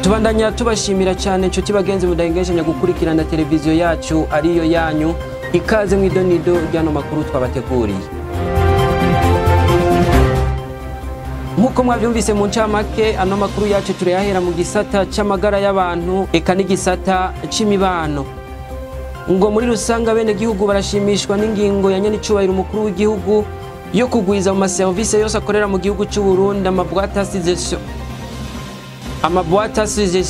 tubandanya tubashimira cyane inshuti bagenzi mudahengeshanya gukurikirana televiziyo yacu ariyo yanyu ikaze mu idonido ry'ano makuru twabateguriye nk'uko mwabyumvise mu ncamake ano makuru yacu turayahera mu gisata c'amagara y'abantu eka n'igisata c'imibano ngo muri rusange abenegihugu barashimishwa n'ingingo ya nyenicubahiro umukuru w'igihugu yo kugwiza mu maserivisi yose akorera mu gihugu cy'u Burundi amabwate asize amabwate asize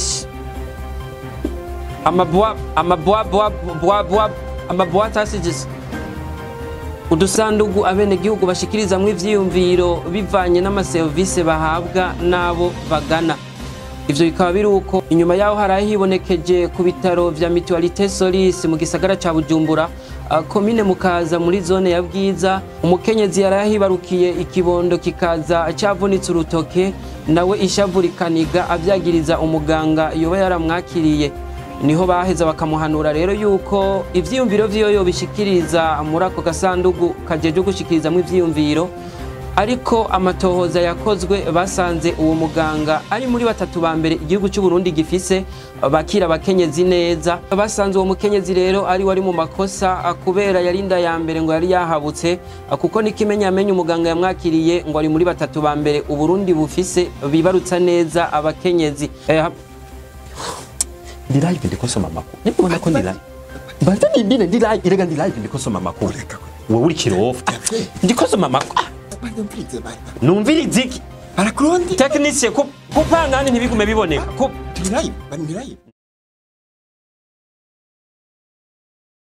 amabwa amabwa bwa bwa bwa amabwate asize udusandugu abenegihugu bashikirizamwo ivyiyumviro bivanye n'amaserivisi bahabwa n'abo bagana ivyo bikaba biri uko inyuma yaho haraye hibonekeje ku bitaro vya mutualité solis mu gisagara ca bujumbura uh, komine mukaza muri zone ya bwiza umukenyezi yaraye hibarukiye ikibondo kikaza cavunitse urutoke nawe ishavu rikaniga avyagiriza umuganga yoba yaramwakiriye niho baheza bakamuhanura rero yuko ivyiyumviro vyiyo bishikiriza muri ako gasandugu kajeje gushikirizamwo ivyiyumviro ariko amatohoza yakozwe basanze uwo muganga ari muri batatu ba mbere igihugu cy'u Burundi gifise bakira abakenyezi neza basanze uwo mukenyezi rero ari wari mu makosa kubera yarinda ya mbere ngo yari yahabutse kuko nikimenya amenye umuganga yamwakiriye ngo ari muri batatu ba mbere uburundi bufise bibarutsa neza abakenyezi eh, ndi live ndiko soma amakuru nibona ko ndi live mbanza nibine ndi live irega ndi live ndiko soma amakuru wowe uri kirofa ndiko soma amakuru numviriza iki barakurundi tekinisiye kupanga handi ntibigume biboneka Ku- turi live bari muri live